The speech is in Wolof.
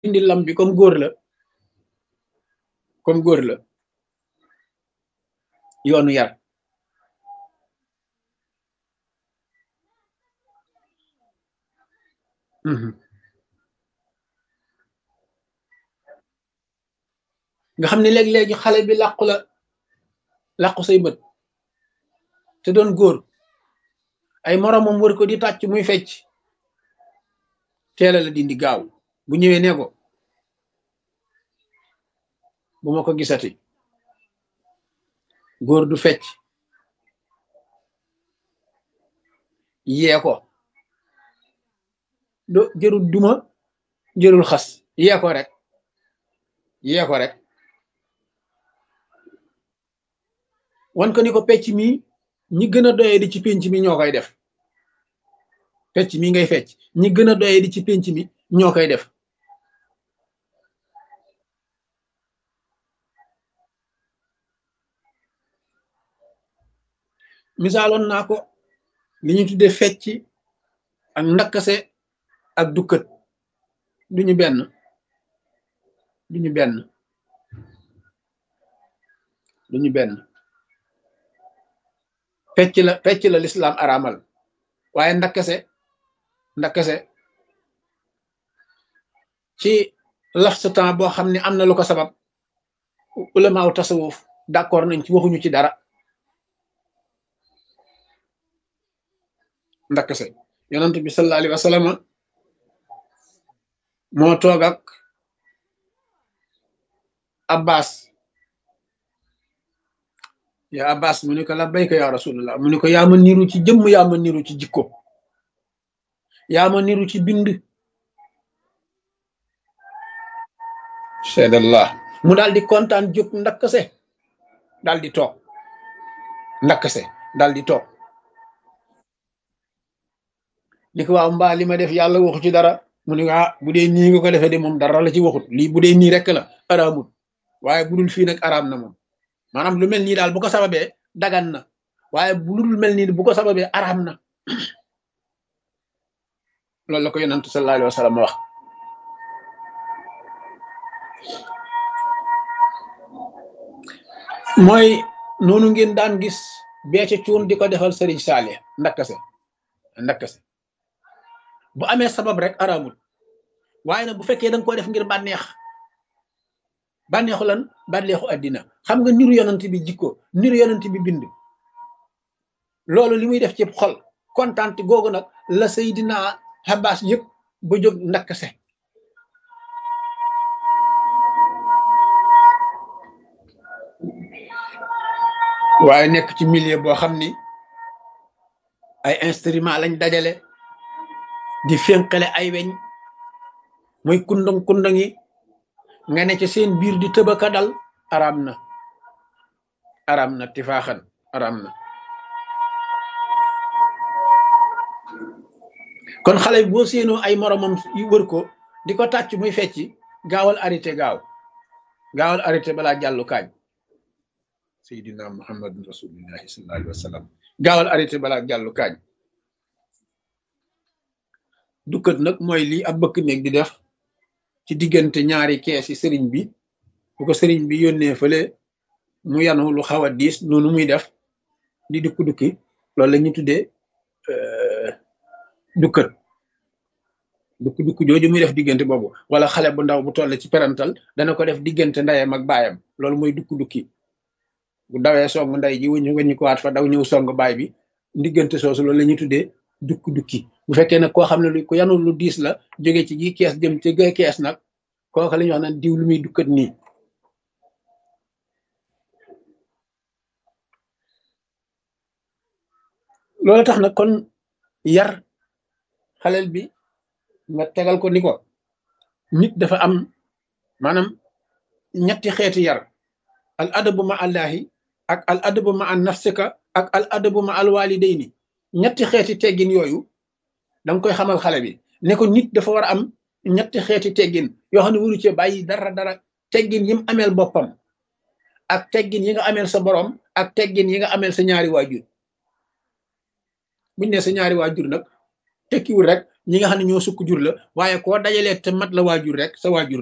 dindi lam bi comme góor la comme góor la yoonu yar nga xam ne léeg-léegi xale bi làqu la làqu say bët te doon góor ay moromam wër ko di tàcc muy fecc teela la dindi gaaw bu ñëwee ne ko bu ma ko gisati góor du fecc yee ko do jërul duma jërul xas yee ko rek yee ko rek wan ko ni ko pecc mi ñi gën a doyee di ci pénc mi ñoo koy def pecc mi ngay fecc ñi gën a doyee di ci pénc mi ñoo koy def misaaloon naa ko li ñu tudde fecc ak ndakkase ak dukkat duñu benn duñu benn duñu benn fecc la fecc la lislaam araamal waaye ndakkase ndakkase ci laf sa temps boo xam ne am na lu ko sabab ulamaaw tasawuf d'accord nañ ci waxuñu ci dara ndakkase yonent bi sallallahu alayhi wa sallam moo toog ak abbas ya abbas mu ne ko labbayka ya rasulullah mu ne ko yaa ma niru ci jëmm yaa ma niru ci jikko yaa ma niru ci bind seedallah mu daal di kontaan jóg ndakkase daal di toog ndakkase daal di toog ni ko waaw mbaa li ma def yàlla waxu ci dara mu ne ah bu dee nii nga ko defee de moom dara la ci waxut lii bu dee nii rek la araamut waaye bu dul fii nag araam na moom maanaam lu mel nii daal bu ko sababee dagan na waaye bu dul mel nii bu ko sababee araam na loolu la ko yonantu sallallahu alayhi wa sallam wax mooy noonu ngeen daan gis beece cuun di ko defal sëriñ Saalih ndakkase ndakkase bu amee sabab rek araamul waaye nag bu fekkee danga ko def ngir bànneex bànneexu lan bànneexu àddina xam nga niru yonent bi jikko niru yonent bi bind loolu li muy def ci xol kontaan googu nag la Seydina Abbas yëpp ba jóg ndakkase waaye nekk ci milieu boo xam ni ay instrument lañ dajale di fénqale ay weñ muy kundang kundang yi nga ne ci seen biir di tëbaka dal araam na araam na tifaaxan araam na kon xale bi boo séenoo ay moromam yu wër ko di ko tàcc muy fecci gaawal arrêté gaaw gaawal arrêté balaa jàllu kaañ seydina muhammadun rasulillahi sallallahu alayhi wa sallam gaawal arrêté balaa jàllu kaañ dukkat nag mooy lii ab bëkk néeg di def ci diggante ñaari kees yi sëriñ bi bu ko sëriñ bi yónnee fële mu yanu lu xaw a diis noonu muy def di dukki dukki loolu la ñu tuddee dukkat dukki dukki jooju muy def diggante boobu wala xale bu ndaw bu toll ci perantal dana ko def diggante ndeyam ak baayam loolu mooy dukki dukki bu dawee song ndey ji wuñu nga ñu ko waat fa daw ñëw song baay bi diggante soosu loolu la ñuy tuddee dukki dukki bu fekkee nag koo xam ne lu ko yanu lu diis la jóge ci gi kees jëm ci ga kees nag kooka la ñuy wax naan diw lu muy dukkat nii loolu tax nag kon yar xaleel bi nga tegal ko ni ko nit dafa am maanaam ñetti xeeti yar al adabu ma allahi ak al adabu ma an nafsika ak al adabu ma al walidayni ñetti xeeti teggin yooyu danga koy xamal xale bi ne ko nit dafa war a am ñetti xeeti teggin yoo xam ne waru cee bàyyi dara dara teggin yi mu ameel boppam ak teggin yi nga ameel sa borom ak teggin yi nga ameel sa ñaari waajur buñ ne sa ñaari waajur nag tekkiwul rek ñi nga xam ne ñoo sukk jur la waaye koo dajalee te mat la waajur rek sa waajur